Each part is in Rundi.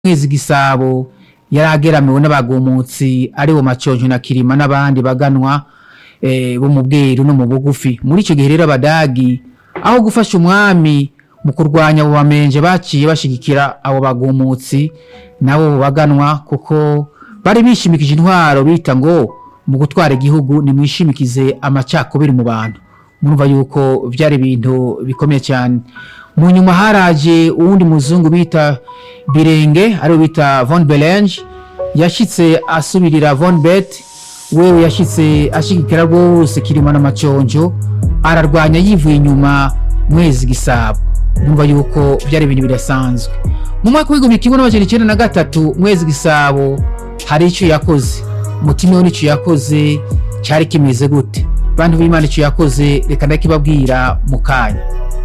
mwezi gisabo yari ageramiwe n'abagumutsi ari bo maconjo na kirima n'abandi baganwa eh, bo mu bweru no mu bugufi muri ico gihe rero abadagi aho gufasha umwami mu kurwanya abo bamenje baciye bashigikira abo bagumutsi nabo baganwa kuko bari bishimikije intwaro bita ngo mu gutwara igihugu nimwishimikize amacakubiri mu bantu murumva yuko vyari ibintu bikomeye cyane mu nyuma haraje uwundi muzungu bita birenge ariwe bita von belange yashitse asubirira von bet wewe yashitse ashigikira rwose kirima n'amaconjo ararwanya yivuye inyuma mwezi gisabo numva yuko vyari ibintu bidasanzwe mu mwaka w'igihumbi kimwe n'amajana icenda na gatatu mwezi gisabo hari ico yakoze umutima we n'ico yakoze cari kimeze gute bantu b'imana ico yakoze reka ndakibabwira mu kanya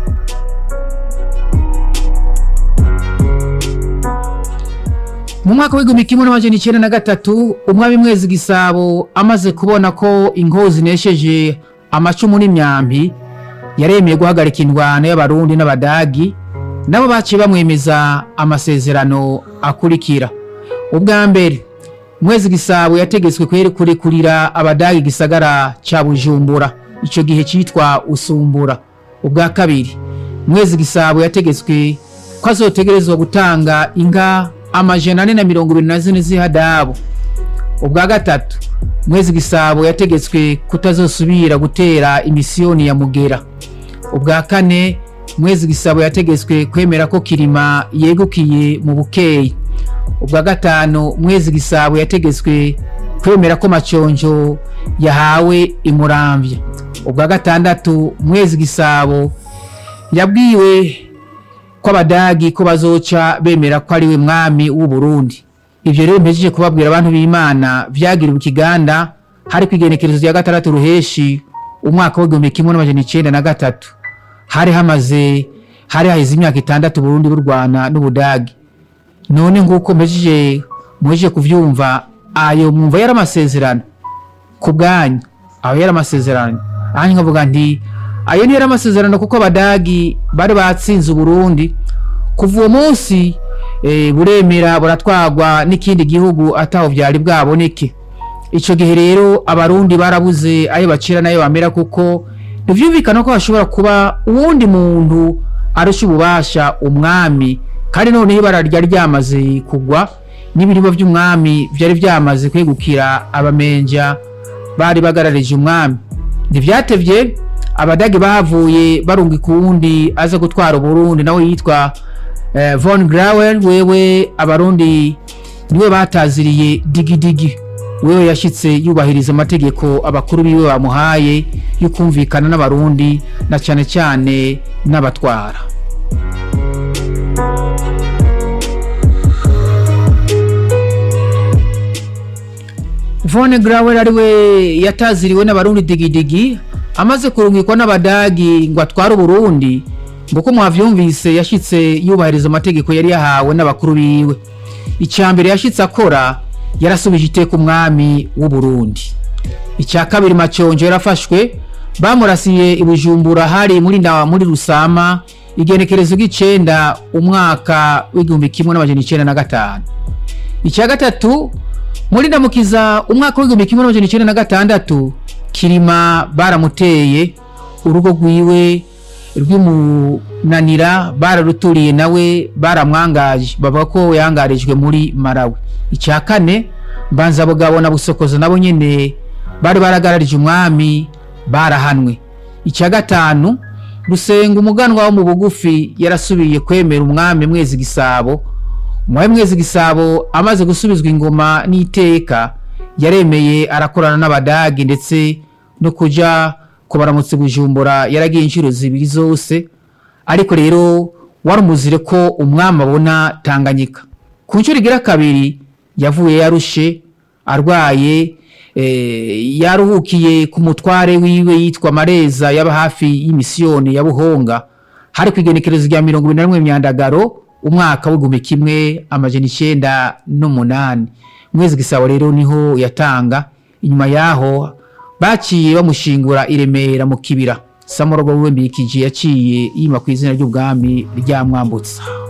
mu mwaka w'igihumbi kimwe n'amajana icenda na gatatu umwami mwezi gisabo amaze kubona ko inkozi zinesheje amacumu n'imyambi yaremeye guhagarika indwano y'abarundi n'abadagi nabo baciye bamwemeza amasezerano akurikira ubwa mbere mwezi gisabo yategetswe kwere kurekurira abadagi gisagara ca bujumbura ico gihe citwa usumbura ubwa kabiri mwezi gisabo yategetswe ko azotegerezwa gutanga inka amajana ane na mirongo ibiri na zine z'ihadabu ubwa gatatu mwezi gisabo yategetswe kutazosubira gutera imisiyoni ya mugera ubwa kane mwezi gisabo yategetswe kwemera ko kirima yegukiye mu bukeyi ubwa gatanu mwezi gisabo yategetswe kwemera ko maconjo yahawe imuramvya ubwa gatandatu mwezi gisabo yabwiwe ko abadagi ko bazoca bemera ko ari we mwami w'u Burundi ivyo rero mpejeje kubabwira abantu b'Imana vyagiriwe ikiganda hari kwigenekerezo rya gatandatu ruheshi umwaka w'igihumbi kimwe n'amajana icenda na gatatu hari hamaze hari haheze imyaka itandatu Burundi burwana n'Ubudagi none nguko mpejeje muhejeje kuvyumva ayo mwumva yari amasezerano ku bwanyu aho yari amasezerano ahandi nkavuga nti ayo niyo yari amasezerano kuko abadagi bari batsinze uburundi kuva uwo munsi e, buremera buratwagwa n'ikindi gihugu ataho vyari bwaboneke ico gihe rero abarundi barabuze ayo bacira nayo bamera kuko ntivyumvikana ko hashobora kuba uwundi muntu arusha ububasha umwami kandi noneho ibara ryari ryamaze kugwa n'ibiribwa vy'umwami vyari vyamaze kwegukira abamenja bari bagararije umwami ntivyatevye abadage bahavuye barungika uwundi aza gutwara uburundi nawe yitwa eh, von grauer wewe abarundi niwe bataziriye digidigi wewe yashitse yubahiriza amategeko abakuru biwe bamuhaye yo kumvikana n'abarundi na cane cane n'abatwara von grauer ariwe yataziriwe n'abarundi digidigi amaze kurungikwa n'abadagi ngo atware uburundi ngo ko mwavyumvise yashitse yubahiriza amategeko yari yahawe n'abakuru biwe icya mbere yashitse akora yarasubije iteka umwami w'uburundi icya kabiri maconjo yarafashwe bamurasiye ibujumbura hari muri na muri rusama igenekerezo ry'icenda umwaka w'igihumbi kimwe n'amajana icenda na gatanu icya gatatu muri ndamukiza umwaka w'igihumbi kimwe n'amajana icenda na gatandatu kirima baramuteye urugo rwiwe rw'imunanira bararuturiye nawe baramwangaje bavuga ko yangarijwe muri marawi icya kane mbanza bugabo na busokozo nabo nyene bari baragararije umwami barahanwe icya gatanu rusenga umuganwa wo mu bugufi yarasubiye kwemera umwami mwezi gisabo umwami mwezi gisabo amaze gusubizwa ingoma n'iteka yaremeye arakorana n'abadagi ndetse no kuja kubaramutse bujumbura yaragiye inshuro zibiri zose ariko rero warumuzire ko umwami abona tanganyika ku nshuro igira kabiri yavuye yarushe arwaye e, yaruhukiye ku mutware wiwe yitwa mareza yaba hafi y'imisiyoni ya buhonga hari ku igenekerezo rya mirongo ibiri na rimwe myandagaro umwaka w'igihumbi kimwe amajana icenda n'umunani mwezi gisabo rero niho yatanga inyuma yaho baciye bamushingura i remera mu kibira samorogo wiwe mbikije yaciye yima ku izina ry'ubwami ryamwambutsa